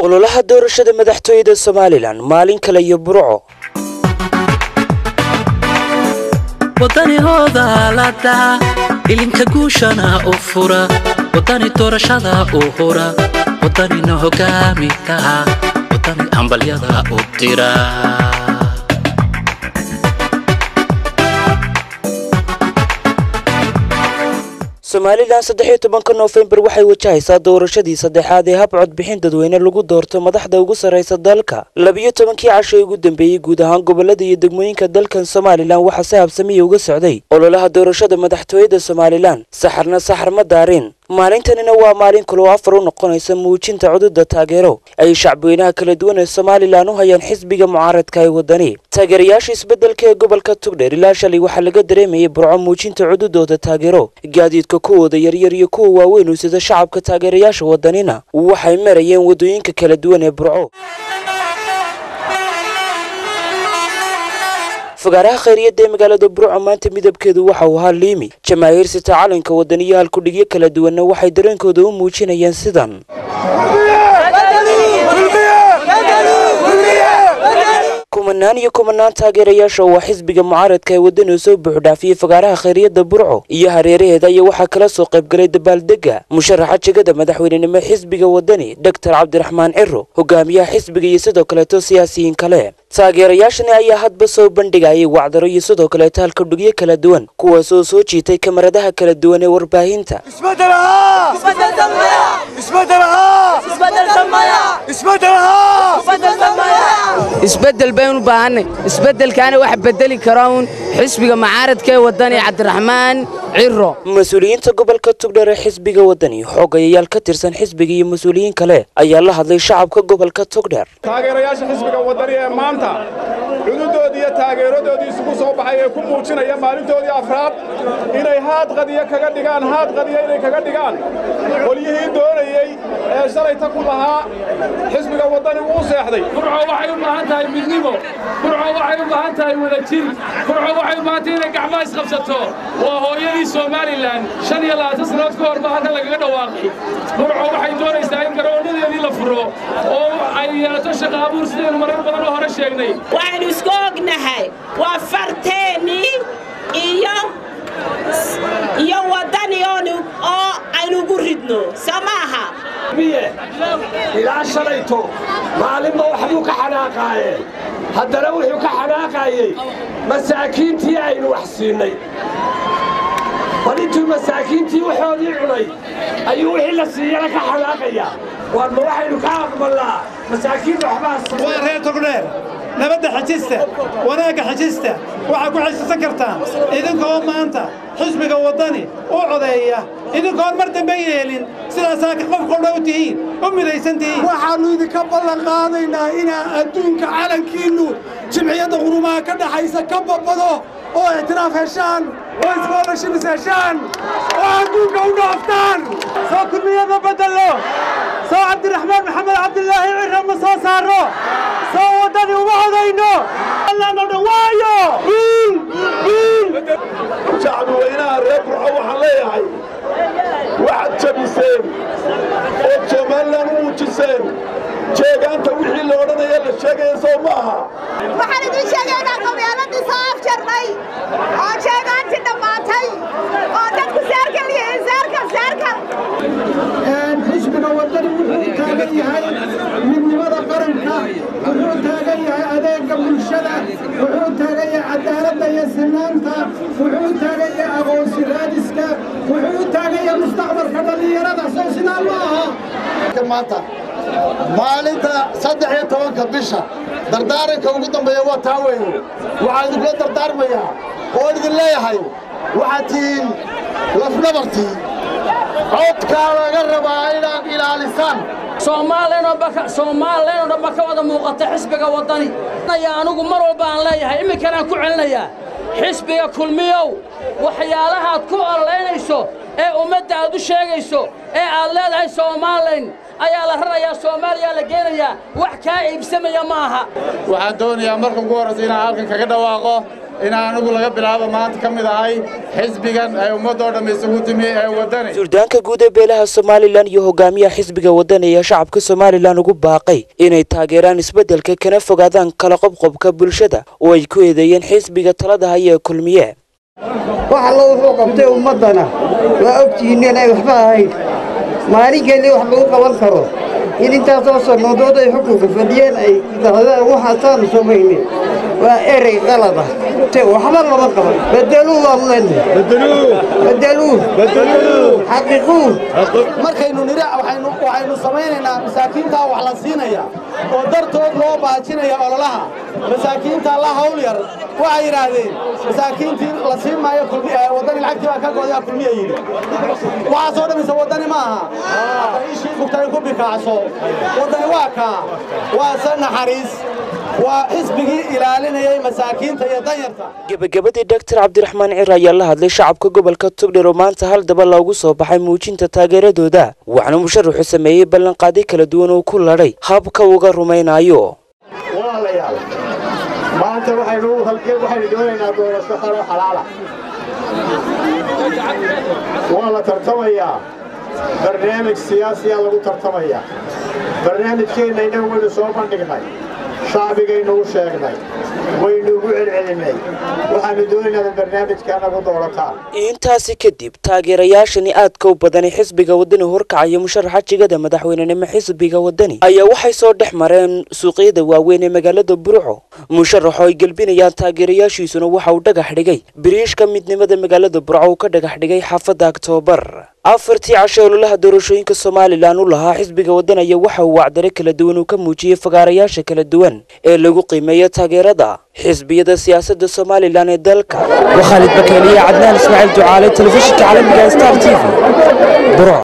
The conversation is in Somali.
ololaha doorashada madaxtooyada somalilan maalin kale iyo burco wadanihooda la dhaca ilinka guushana u fura wadani doorashada u hura wadanina hogaami taha wadani hambalyada u dira somalilan saddexiyo tobanka noofembar waxay wajahaysaa doorashadii saddexaad ee hab codbixin dadweyne lagu doorto madaxda ugu sarraysa dalka labiyo tobankii casho ee ugu dambeeyey guud ahaan gobolada iyo degmooyinka dalkan somalilan waxaa si habsamiya uga socday ololaha doorashada madaxtooyada somalilan saxarna saxar ma daarin maalintanina waa maalin kaloo afar u noqonaysa muujinta cududa taageero ay shacbweynaha kala duwan ee somalilan u hayaan xisbiga mucaaradka ee wadani taageerayaasha isbeddelka ee gobolka tugdheer ilaa shalay waxaa laga dareemayay burco muujinta cududooda taageero gaadiidka kuwooda yaryar iyo kuwa waaweyn u sida shacabka taageerayaasha wadanina waxay marayeen waddooyinka kala duwan ee burco fagaaraha khayriyadda ee magaalada burco maanta midabkeedu waxa uu ahaa liimi jamaahiir sita calanka wadaniyo halkudhigyo kala duwanna waxay dareenkooda u muujinayeen sidan kumanaan iyo kumanaan taageerayaasha oo waa xisbiga mucaaradka ee wadani oo soo buuxdhaafiyey fagaaraha khayriyadda burco iyo hareeraheeda ayaa waxaa kala soo qaybgalay dabaaldega musharaxa jegada madaxweynenimo xisbiga wadani doctor cabdiraxmaan ciro hogaamiyaha xisbiga iyo sidoo kaleeto siyaasiyiin kale taageerayaashani ayaa hadba soo bandhigayay wacdaro iyo sidoo kaleeto halkudhigyo kala duwan kuwaas oo soo jiitay kamaradaha kala duwan ee warbaahinta isbeddel baynu u baahannay isbeddelkaana wax beddeli kara uun xisbiga mucaaradka ee waddani cabdiraxmaan ciro mas-uuliyiinta gobolka tugdheer ee xisbiga wadani xoogayayaal ka tirsan xisbiga iyo mas-uuliyiin kale ayaa la hadlay shacabka gobolka tugdheer taageerayaasha xisbiga wadani ee maanta cududoodii iyo taageeradoodii isugu soo baxay ee ku muujinaya maalintoodii afraad inay haad qadiyo kaga dhigaan haad qadiyo inay kaga dhigaan qolyihii doonayey ee shalayta ku lahaa xisbiga wadani wuu seexday burco waxay u baahan tahay midnimo burco waxay u baahan tahay wadajir burco waxay u baahan tahay inay gacmaha isqabsato waa hooyadii somalilan shan iyo labaatan sannadood ka hor baa halkan lagaga dhawaaqay burco waxay doonaysaa in garoonadeedii la furo oo ay yeelato shaqa abuur sidaynu marar badan oo hore sheegnay waxaynu isku ognahay waa farteennii iyo iyo waddani oo aynu ugu ridno soo maaha ilaa shalayto maalinba waxbuu ka xanaaqaayeen haddana wuxuu ka xanaaqaayey masaakiintii aynu wax siinnay bal intuu masaakiintii waxoodii cunay ayuu wixii la siiyana ka xanaaqayaa waanma waxaynu ka aqbalnaa masaakiinta waa reer togdheer nabadda xajista wanaagga xajista waxaa ku xajisan kartaan idinkoo maanta xisbiga waddani u codeeya idinkoon mar dambe yeelin sidaasaa qofkoo dhow tihiin u midaysan tihiin waxaannu idinka ballan qaadaynaa inaa adduunka calankiinnu jimciyadda qurumaha ka dhaxaysa ka babbado oo ictiraaf heshaan oo iskoolashibis heshaan oo adduunka u dhaaftaan soo kulmiyada beddello soo cabdiraxmaan maxamed cabdilaahi cirra ma soo saarro soo waddani uma codayno allaano dhawaayo shacbi weynaha reer burco waxaan leeyahay waxaad jabiseen ood somalilan u muujiseen jeegaanta wixii la odhanaya la sheegaya soo ma aha waxaan idiin sheegaynaa qabyaaladii soo afjarnay oo jeegaantii dhammaatay oo dadku saarkal yihiin saarkal saarkal xisbiga waddani wuxuu taagan yahay midnimada qaranka wuxuu taagan yahay adeegga bulshada wuxuu taagan yahay cadaaladda iyo sinaanta wuxuu taagan yahay aqoonsi raadiska wuxuu taagan yahay mustaqbalka dhallinyarada soo sidaa ma aha maanta maalinta saddex iyo tobanka bisha dardaaranka ugu dambeeya waa taa weyne waxaan idinkula dardaarmayaa oo idin leeyahay waxaad tihiin lafnabartii codkaa laga rabaa inaad ilaalisaan soomaaliyana oo dhanba ka wada muuqata xisbiga waddani anigu mar walba aan leeyahay imminkanaan ku celinayaa xisbiga kulmiyow waxyaalahaad ku ololeynayso ee ummadda aad u sheegayso ee aad leedahay soomaalilan ayaa la rarayaa soomaaliyaa la geenayaa wax kaa iibsamaya ma aha waxaan doonayaa marka ugu horraysa inaan halkan kaga dhawaaqo inaan anigu laga bilaabo maanta ka mid ahay xisbigan ay ummaddoo dhamma isugu timi ee waddani suldaanka guud ee beelaha somalilan iyo hogaamiyaha xisbiga wadani ayaa shacabka somalilan ugu baaqay inay taageeraan isbeddelka kana fogaadaan kala qobqobka bulshada oo ay ku eedeeyeen xisbiga talada haya ee kulmiye wax allo wuxuu qabtay ummaddana waa ogtihiin inay waxba ahayn maalin keliya wax lagu qaban karo in intaasoo sannadood ay xukunka fadhiyeen ay yidhaahdaan waxaasaanu samayne waa erey qalada te waxba lama qaban bedeluu waan leenahay bedeluu xaqiiquu markaynu nidhi waxaynu waxaynu samaynaynaa masaakiintaa wax la siinaya oo dartood loo baajinaya ololaha masaakiinta la hawl yar waxay yidhaahdeen masaakiintii la siin maayo waddani lacagtii baa ka goodaa kulmiya yidhi waxaasoo dhammaysa waddani ma aha hadda ishii bugtay ku bikaacso waddani waa kaa waa se naxariis waa xisbigii ilaalinayay masaakiinta iyo danyarta gebagabadii doctor cabdiraxmaan cir ayaa la hadlay shacabka gobolka togdher oo maanta hal daba loogu soo baxay muujinta taageeradooda waxaana musharaxu sameeyey ballanqaadi kala duwan oo ku ladhay habka uga rumaynayo walaalayaal maanta waxaynu halkeen waxaynu doonaynaa doorasho xoro xalaala waa la tartamayaa barnaamij siyaasiyaa lagu tartamayaa barnaamijkeenna innagu waynu soo bandhignay shacbigaynu u sheegnay waynu ugu celcelinnay waxaannu doonaynaa in barnaamijka nagu doorataan intaasi kadib taageerayaashani aadka u badanay xisbiga wadani horkacaya musharaxa jigada madaxweynenimo xisbiga wadani ayaa waxay soo dhex mareen suuqyada waaweyn ee magaalada burco musharaxo ay gelbinayaan taageerayaashiisuna waxa uu dhagax dhigay biriishka midnimada magaalada burco uu ka dhagax dhigay xaafadda aktoobar afartii cashe ololaha doorashooyinka somalilan u lahaa xisbiga waddan ayaa waxa uu wacdare kala duwan uu ka muujiyey fagaarayaasha kala duwan ee lagu qiimeeyo taageerada xisbiyada siyaasadda somalilan ee dalka waa khaalid bakeeliya cadnaan ismaaciil ducaale telefishinka caalamiga star t v burco